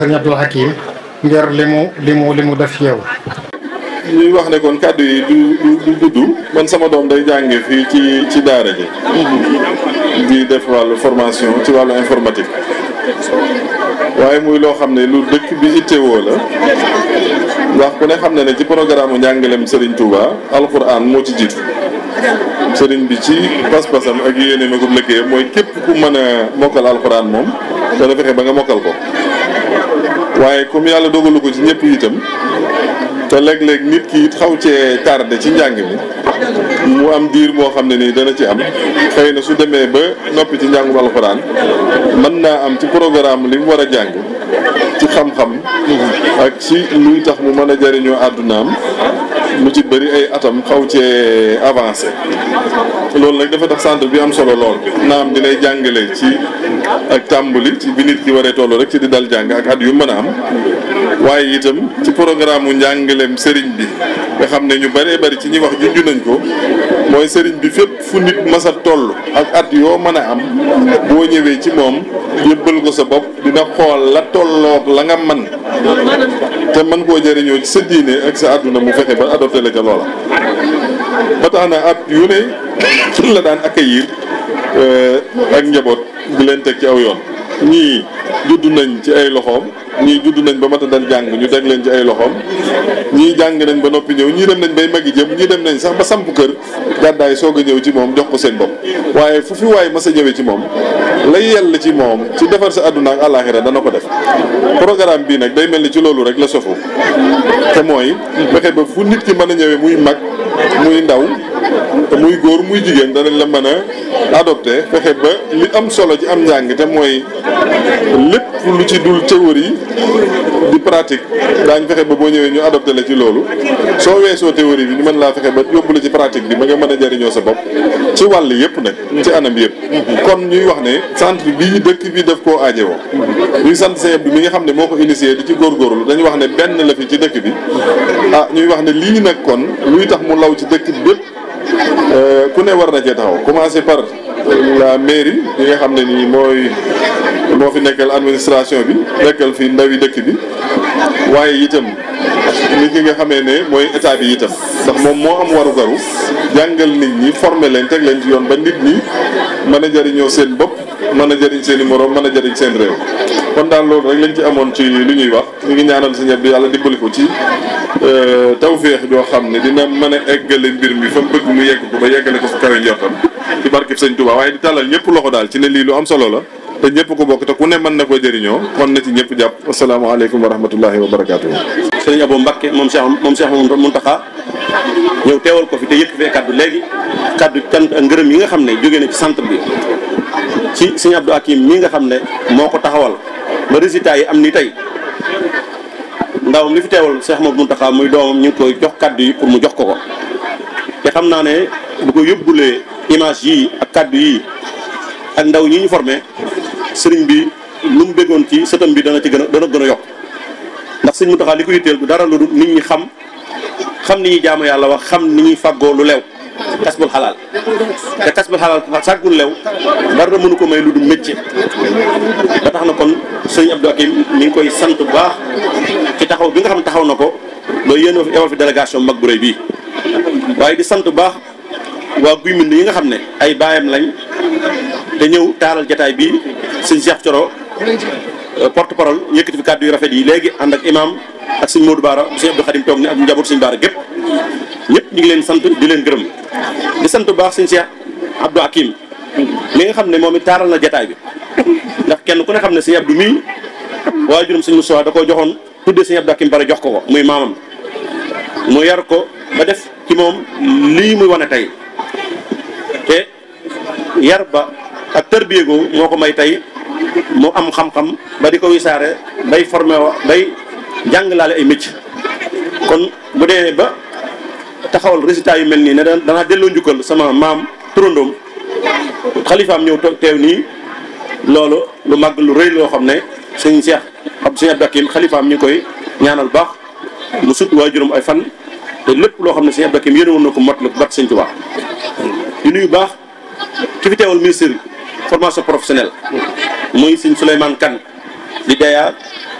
sëñ Abdul Hakim ngir li mu li mu li mu def yow ñuy wax ne kon kàddu yi du du gudd man sama doom day jànge fii ci ci daara ji di def wàllu formation ci wàllu informatique waaye muy loo xam ne lu dëkk bi ittewoo la ndax ku ne xam ne ne ci programme njàngalem Serigne Touba alquran moo ci jiitu Serigne bi ci pas-pasam ak yéene ma ko liggéeyam mooy képp ku mën a mokkal alquran moom dana fexe ba nga mokkal ko waaye comme yàlla dogalu ko ci ñëpp itam te léeg-léeg nit ki it xaw cee tardé ci njàng mi mu am diir moo xam ne nii dana ci am xëy na su demee ba noppi ci njàngum alxuraan mën naa am ci programme li mu war a jàng ci xam-xam ak ci luy tax mu mën a jëriñoo àddunaam lu ci bëri ay atam xaw cee avancé loolu nag dafa tax centre bi am solo lool naam dinay jàngale ci ak tàmbali ci bi nit ki waree toll rek ci di dal jàng ak at yu mën a am waaye itam ci programme mu njàngaleem sëriñ bi nga xam ne ñu bëree bëri ci ñi wax junj nañ ko mooy sëriñ bi fépp fu nit mas a toll ak at yoo mën a am boo ñëwee ci moom yëbbal ko sa bopp dina xool la tolloog la nga man te mën koo jëriñoo ci sa diine ak sa àdduna mu fexe ba adopté la ca loola ba tax na at yu ne la daan accueillir ak njaboot di leen teg ci aw yoon ñii judd nañ ci ay loxoom ñii judd nañ ba mat a dal jàng ñu teg leen ci ay loxoom ñii jàng nañ ba noppi ñëw ñii dem nañ bay magi jëm ñii dem nañ sax ba samp kër gàddaay soog a ñëw ci moom jox ko seen bopp waaye fu fi waay mas a ñëwee ci moom lay yell ci moom ci defar sa àdduna ak àllaaxira dana ko def programme bii nag day mel ni ci loolu rek la sofu te mooy fexe ba fu nit ki mën a ñëwee muy mag muy ndaw te muy góor muy jigéen danañ la mën a adopté fexe ba li am solo ci am njàng te mooy lépp lu ci dul théorie di pratique daañ fexe ba boo ñëwee ñu adopté la ci loolu soo weesoo théorie bi ñu mën laa fexe ba yóbbu la ci pratique bi ba nga mën a jëriñoo sa bopp ci wàll yëpp nag ci anam yëpp kon ñuy wax ne centre bii dëkk bi daf koo aajowoo ñuy sant sëñ bi mi nga xam ne moo ko initié di ci góorgóorlu dañuy wax ne benn la fi ci dëkk bi ah ñuy wax ne lii nag kon luy tax mu law ci dëkk bi bépp ku ne war na cee taxaw commencé par la mairie yi nga xam ne nii mooy moo fi nekkal administration bi nekkal fi ndawi dëkk bi waaye itam li ki nga xamee ne mooy état bi itam ndax moom moo am waru garu jàngal nit ñi former leen teg leen ci yoon ba nit ñi mën a jëriñoo seen bopp mën a jëriñ seen i morom mën a jëriñ seen réew kon daal loolu rek lañ ci amoon ci lu ñuy wax ñu ngi ñaanal sa ñebe yàlla dimbali ko ci tawféex joo xam ne dina mën a eggale mbir mi fa mu bëgg mu yegg ko ba yeggale ko fu kawe njortam ci barkeb sëñ Touba waaye di tàllal ñëpp loxo daal ci ne lii lu am solo la te ñëpp ko bokk te ku ne mën na koo jëriñoo kon na ci ñëpp jàpp asalaamaaleykum wa rahmatullahi wa barakaatu. sëriñ Abo Mbakke moom Cheikh moom Cheikh Mountakha ñëw teewal ko fi te yëkk fee kaddu léegi kaddu cant ak ngërëm yi nga xam ne jóge na ci centre bi ci sëriñ Abdou Hakim mii nga xam ne moo ko taxawal ba résultat yi am ni tey ndawam li fi teewal Cheikh Mouhamadou Mountakha muy doomam ñu ngi koy jox kaddu yi pour mu jox ko ko te xam naa ne bu ko yóbbulee image yii ak kaddu yii ak ndaw ñi ñu formé sëriñ bi lu mu bëggoon ci sëtam bi dana ci gën a dana gën a yokk ndax sëriñ Mountakha li ko yitteel du dara lu dul nit ñi xam xam ni ñuy jaamu yàlla wax xam ni ñuy fàggoo lu lew kasbul xalaal te kasbul xalaal sàggul lew dara mënu ko may lu dul métier ba tax na kon sëriñ Abdou Hakim mi ngi koy sant bu baax ci taxaw bi nga xam taxaw na ko ba yéen a yebal fi délégation mag bu rëy bii waaye di sant bu baax waa guy mbind yi nga xam ne ay baayam lañ te ñëw taaral jataay bi sëñ Cheikh Thioro porte parole yëkkati fi kàddu yu rafet yi léegi ànd ak imam ak sëñ Modou Baara sëñ Abdou Khadim toog ni ak njaboot sëñ Baara gépp ñëpp ñu ngi leen sant di leen gërëm di sant bu baax sëñ Cheikh Abdou Hakim mi nga xam ne moom it taaral na jataay bi ndax kenn ku ne xam ne sëñ Abdou mii waajuram sëñ Moussa da koo joxoon tuddee sëñ Abdou Hakim bare jox ko ko muy maamam mu yar ko ba def ci moom lii muy wane tey te yar ba ak tërbiye googu moo ko may tey mu am xam-xam ba di ko wisaare bay formé wa bay jànglaale ay métier kon bu dee ba taxawal résultat yu mel nii ne danaa delloo njukkal sama maam turandoom xalifaam ñëw teew nii loolu lu màgg lu rëy loo xam ne sëñ Cheikh ab sëñ Abdou Hakim xalifaam ñu ngi koy ñaanal baax mu sut waajuram ay fan te lépp loo xam ne sëñ Abdou Hakim yéene woon na ko mot la bat sëñ Tuubaa di nuyu baax ki fi teewal ministre formation professionnelle muy sëñ Souleymane Kane di daya